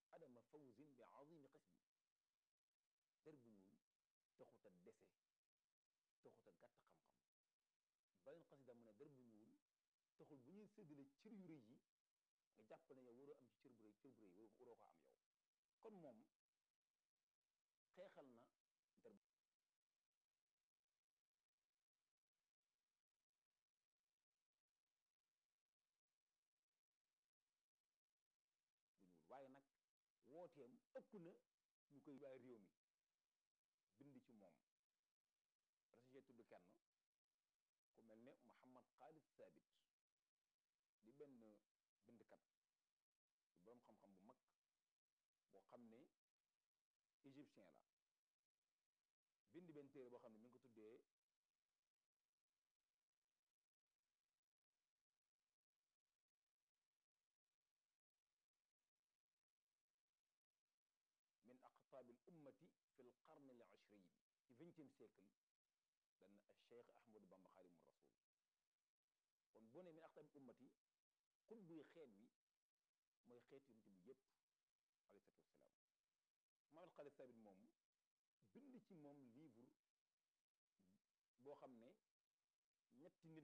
adama fawzin bi azimi xisbi der bu ñuul taxut a dese taxut a gàtt xam-xam beneen xasida mu ne der bu ñuul taxul bu ñuy séddale cër yu rëy yi nga jàpp ne yow waroo am ci cër bu rëy cër bu rëy waroo waroo ko am yow kon moom xeexal na der bu ñuul waaye nag wooteem ëpp na ñu koy waa réew mi bind ci moom rasige tudd kenn ku mel ne Muhammad Khalid Sabit di benn bindkat di boroom xam-xam bu mag boo xam ne égyptien la bind benn téere boo xam ne mi ngi ko tuddee min aqtaabil ummati fi l qarni al ishrin ci vingtième siècle dana Cheikh Ahmadou Bamba Xaadimu Rasul kon boo ne min aqtaabil ummati xutbuy xeet wi mooy xeet yonent bi yépp alayhi salaatu wassalaam Muhammad Khalid Sabit moom bind ci moom livre boo xam ne ñetti nit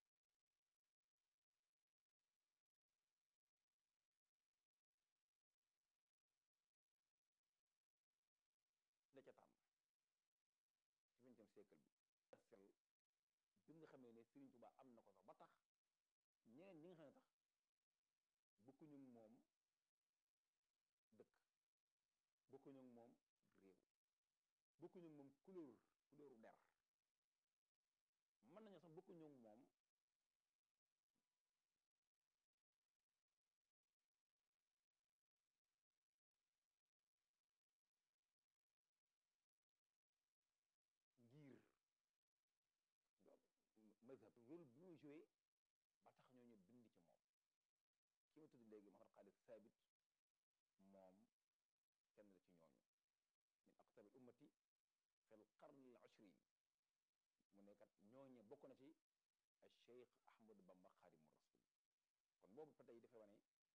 la ca tànn ci vingtième siècle bi sel bi nga xamee ne Serigne Touba am na ko sax ba tax ñeneen ñi nga xam ne tax bokkuñu moom dëkk bokkuñu moom réew bokkuñu moom couleur couleuru der mën nañu sax bokkuñu moom ngir mazhab rôle bi muy joué ba tax ñooñu bind ci moom ki ma tudd léegi Muhammad Khalid Sabit moom kenn la ci ñooñu min aqtabil ummati fil qarni al ashrin mu nekkat ñooñe bokk na ci al Cheikh Ahmadou Bamba Xaadimu Rasul kon boobu ba tey dafay wane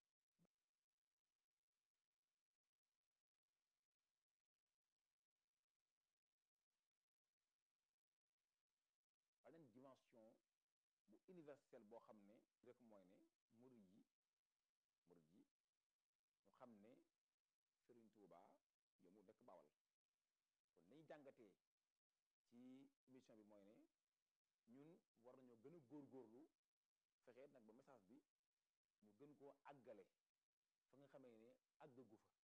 beneen dimension bu universelle boo xam ne rek mooy ne murid yi murid yi ñu xam ne Serigne Touba yomu dëkk Bawal kon nañu jàngatee ci émission bi mooy ne ñun war nañoo gën a góorgóorlu fexe nag ba message bi ñu gën koo àggale fa nga xamee ne àggagu fa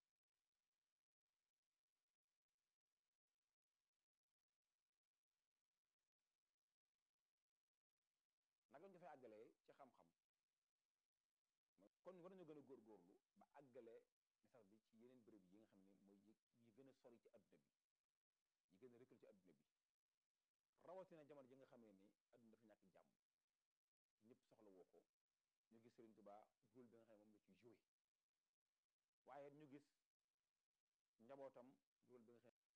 nag lañu dafay àggalee ci xam-xam kon war nañoo gën a góorgóorlu ba àggale message bi ci yeneen bërëb yi nga xam ne mooy yi gën a sori ci adduna bi yi gën a recul ci adduna bi rawatina jamono ji nga xamee ne adduna dafa ñàkk jàmm ñëpp soxla woo ko ñu gis Serigne Touba rôle bi nga xam ne moom la ci joué waaye ñu gis njabootam rôle bi nga xam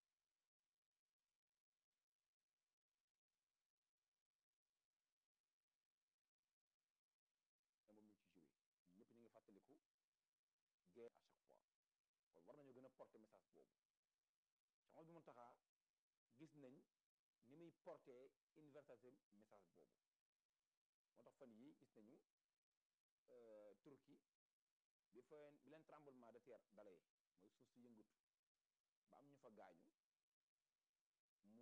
ne moom la ci joué ñëpp ñu ngi fàttaliku guerre à chaque fois kon war nañoo gën a porter message boobu Cheikh bi Mountakha gis nañ ni muy porter universalité message boobu moo tax fan yi gis nañu Turquie bi fa bi leen tremblement de terre dalee mooy suuf si yëngatu ba am ñu fa gaañu mu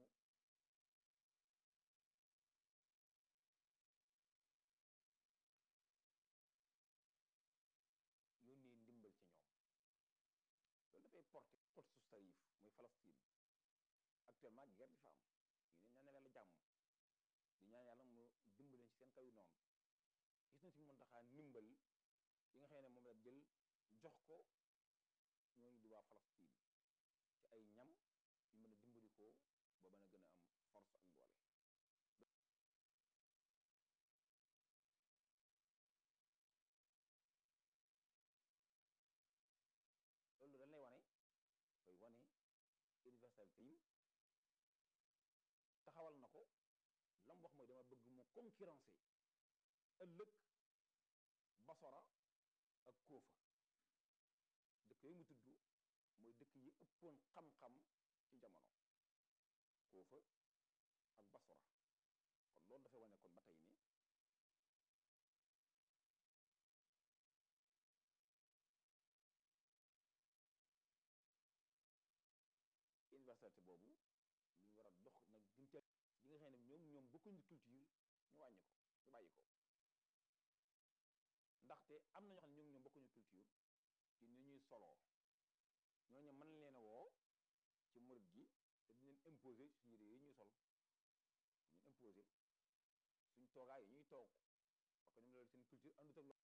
yónnee ndimbal ci ñoom loolu dafay porter Quds Sharif muy Palestine actuellement guerre di fa am ñu ne ñaan yàlla jàmm di ñaan yàlla mu dimbaleen ci seen kaw noonu gis nañ si Muntaxa ndimbal yi nga xam ne moom la jël jox ko ñooñu di waa Palestine ci ay ñam yu mën a dimbali ko ba mën a gën a am force ak doole loolu dañ lay wane dafay wane universalité yi taxawal na ko lam wax mooy dama bëgg mu concurrencer ëllëg Basora ak Koofa dëkk yooyu mu mooy dëkk yi ëppoon xam-xam ci jamono Kuufa ak Basra kon loolu dafay wane kon ba tey ni universalité boobu lu ñu war a dox nag gën ca ñi nga xam ne ñoom ñoom bokkuñu culture ñu wàññi ko ñu bàyyi ko ndaxte am na ñoo xam ne ñoom ñoom bokkuñu culture ci ni ñuy soloo ñooñu mën leen a woo ci murit gi te di leen imposer suñu yére yi ñuy sol ñu imposer suñ toogaay yi ñuy toog parce que ñoom loolu seen culture àndut ak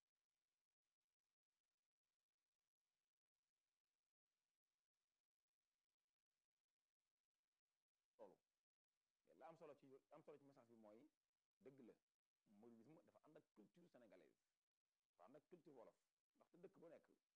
loolu mais la am solo ci am solo ci message bi mooy dëgg la mouridisme dafa ànd ak culture sénégalaise dafa ànd ak culture wolof ndaxte dëkk bu nekk